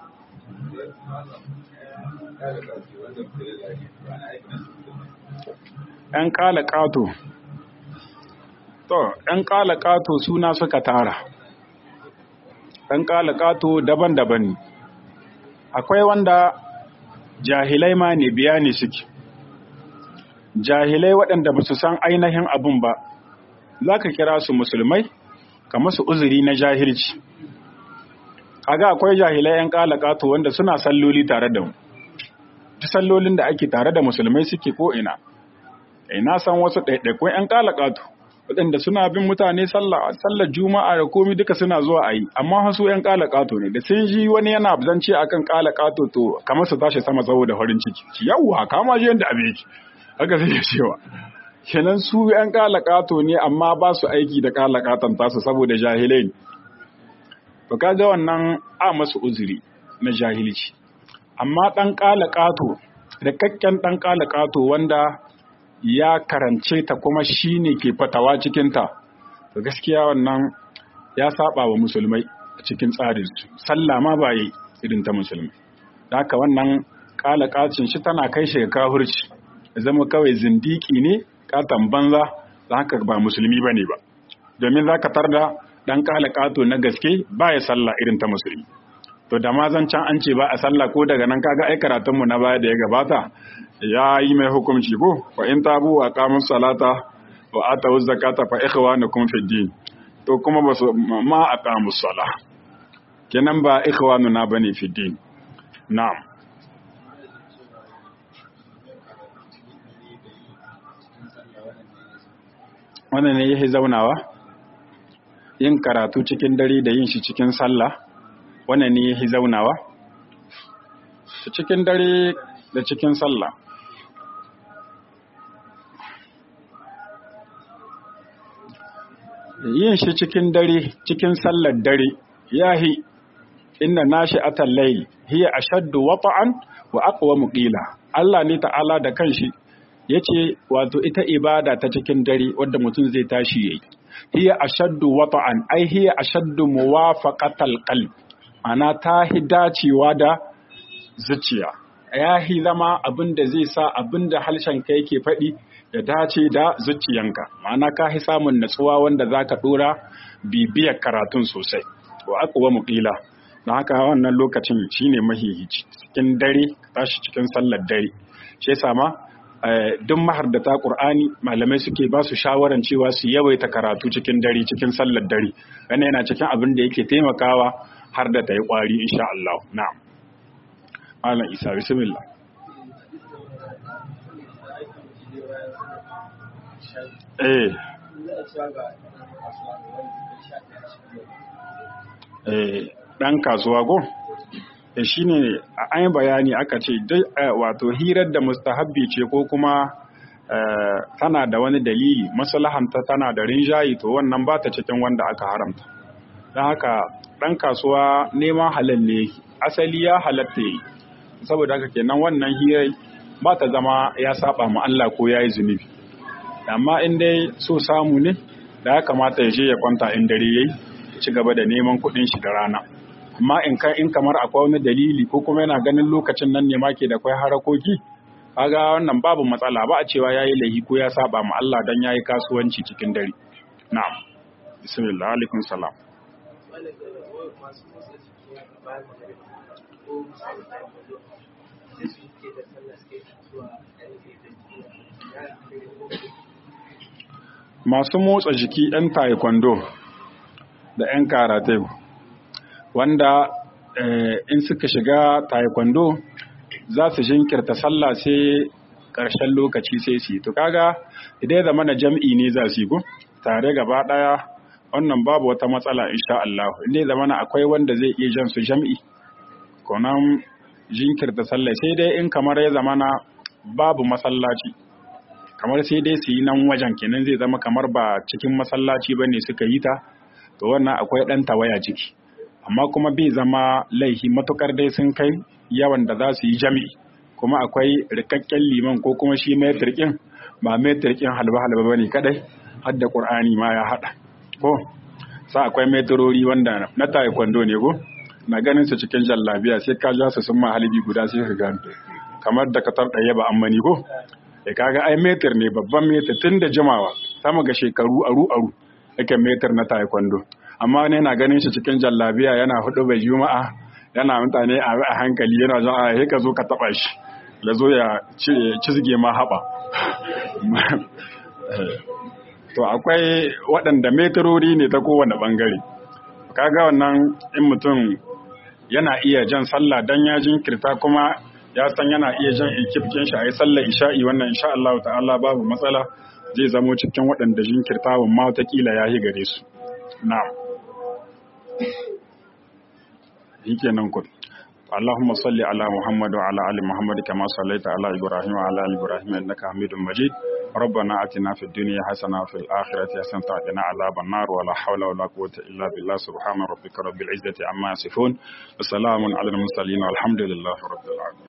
‘yan ƙala ƙato, to, ‘yan ƙala ƙato suna suka tara, ‘yan ƙala ƙato daban-daban ne, akwai wanda jahilai ma ne biya ne suke, jahilai waɗanda ba su san ainihin abin ba, za ka kira su musulmai, ka masu uzuri na jahilci. Kaga akwai jahilai ‘yan ƙala ƙato wanda suna salloli tare da mu, ta sallolin da ake tare da musulmai suke ko ina. na san wasu ɗaiɗaikun 'yan ƙalaƙatu waɗanda suna bin mutane sallar juma'a da komi duka suna zuwa a yi amma wasu 'yan ƙalaƙato ne da sun ji wani yana zance akan ƙalaƙato to kamar su tashi sama saboda farin ciki yawwa kama ji yadda abin yake haka sai ya cewa kenan su 'yan ƙalaƙato ne amma ba su aiki da ƙalaƙatan tasu saboda jahilai ne to kaga wannan a masu uzuri na jahilci amma ɗan ƙalaƙato da kakken ɗan ƙalaƙato wanda ya karance ta kuma shi ne ke fatawa cikinta da gaskiya wannan ya saba wa musulmai a cikin tsarinsu sallah ma ba yi irin ta musulmai da haka wannan kalakacin shi tana kai shi ga kahurci zama kawai zindiki ne katan banza da haka ba musulmi ba ne ba domin za ka tarda ɗan kalakato na gaske ba ya sallah irin ta musulmi to da ma zan can an ce ba a sallah ko daga nan kaga ai karatunmu na baya da ya gabata ya yi mai hukunci ko fa in tabu wa qamus salata wa atu zakata fa ikhwanukum fi din to kuma ba su ma aqamus sala kenan ba ikhwanuna bane fi din na'am wannan ne yake zaunawa yin karatu cikin dare da yin shi cikin sallah wannan ne ya zaunawa cikin dare da cikin sallah yin shi cikin dare cikin sallar dare yahi inna nashi atal layl hiya ashaddu wata'an wa aqwamu qila Allah ne ta'ala da kanshi yace wato ita ibada ta cikin dare wanda mutum zai tashi yayi hiya ashaddu wata'an ai hiya ashaddu muwafaqatal qalb ana ta dacewa da zuciya ya hi zama abin da zai sa abin da harshen ka yake faɗi ya dace da zuciyanka ma'ana ka hi samun natsuwa wanda za ka ɗora bibiyar karatun sosai wa aqwa muqila don haka wannan lokacin shine mahihici cikin dare tashi cikin sallar dare shi yasa ma duk mahardata Qur'ani malamai suke ba su shawaran cewa su yawaita karatu cikin dare cikin sallar dare wannan yana cikin abin da yake taimakawa har da ta yi kwari insha Allah na'am Malam Isa bismillah eh eh dan kasuwa go e shine an yi bayani aka ce wato hirar da mustahabbi ce ko kuma tana da wani dalili maslahanta tana da rinjayi to wannan ba ta cikin wanda aka haramta don haka ɗan kasuwa neman halal ne asali ya halatta yi saboda haka kenan wannan hirar ba ta zama ya saba ma Allah ko ya yi zunubi amma in dai so samu ne da ya kamata ya je ya kwanta in dare yayi ci gaba da neman kuɗin shi da rana amma in ka in kamar akwai wani dalili ko kuma yana ganin lokacin nan ne ma ke da kwai harakoki kaga wannan babu matsala ba a cewa yayi lahi ko ya saba ma Allah dan yayi kasuwanci cikin dare na'am bismillah alaikum salam masu motsa jiki 'yan taekwondo da 'yan karate wanda in suka shiga taekwondo za su jinkirta sallah sai ƙarshen lokaci sai su yi to kaga idan ya zama na jam'i ne za su yi ko tare gaba ɗaya wannan babu wata matsala insha Allah inda ya zama na akwai wanda zai iya jan su jam'i konan jinkirta sallah sai dai in kamar ya zama na babu masallaci kamar sai dai su yi nan wajen kenan zai zama kamar ba cikin masallaci ba ne suka yi ta to wannan akwai ɗan tawaya ciki amma kuma bai zama laihi matukar dai sun kai yawan da za su yi jami'i kuma akwai rikakken liman ko kuma shi mai turkin ba mai turkin halba-halba ba ne kadai har da ƙur'ani ma ya haɗa ko sa akwai metrori wanda na taekwondo ne ko na ganin su cikin jallabiya sai ka ja su sun ma halibi guda sai ka gano kamar da katar ɗaya ba ammani ko ya kaga ai metir ne babban metir tun da jimawa sama ga shekaru aru aru yake metir na taekwondo amma ne na ganin shi cikin jallabiya yana hudu bai juma'a yana mutane a hankali yana zan a ka zo ka taba shi ya zo ya cizge ma haɓa to akwai waɗanda metirori ne ta kowane ɓangare kaga wannan in mutum yana iya jan sallah dan ya jinkirta kuma ya san yana iya jan ekipkin shi a yi sallar isha'i wannan insha Allah ta'ala babu matsala zai zamo cikin waɗanda jinkirtawan ma watakila ya yi gare su na'am yake nan kun اللهم صل على محمد وعلى ال محمد كما صليت على ابراهيم وعلى ال ابراهيم انك حميد مجيد ربنا اتنا في الدنيا حسنه وفي الاخره حسنه وقنا عذاب النار ولا حول ولا قوه الا بالله سبحان ربك رب العزه عما يصفون وسلام على المرسلين والحمد لله رب العالمين